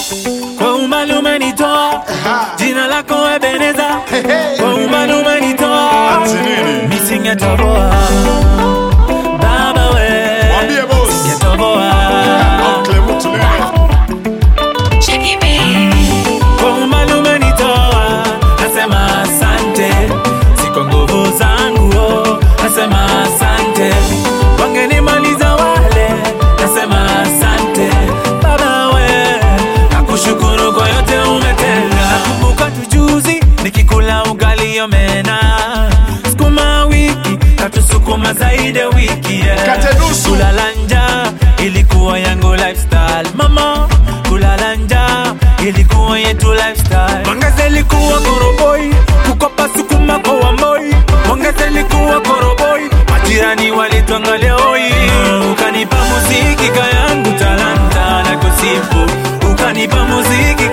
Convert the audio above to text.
kwa umbali umenitoa, jina lako Ebeneza, kwa umbali umenitoa, Ati nini? misingetoboa baba we, Mwambie boss. singetoboa Uncle mtu nini? kwa umbali umenitoa, nasema asante, si kwa nguvu zangu, oh, nasema asante, wangenimaliza wale, nasema asante baba we, nakushukuru kwa yote umetenda. Nakumbuka tujuzi nikikula ugali omena, sukuma wiki katusukuma zaidi ya wiki yeah. Kate nusu. kulala njaa ilikuwa yangu lifestyle mama kulala njaa ilikuwa yetu lifestyle mwangaza ilikuwa koroboi kukopa sukuma kwa wamboi mwangaza ilikuwa koroboi majirani walitwangalia oi ukanipa muziki kayangu talanta na kusifu ukanipa muziki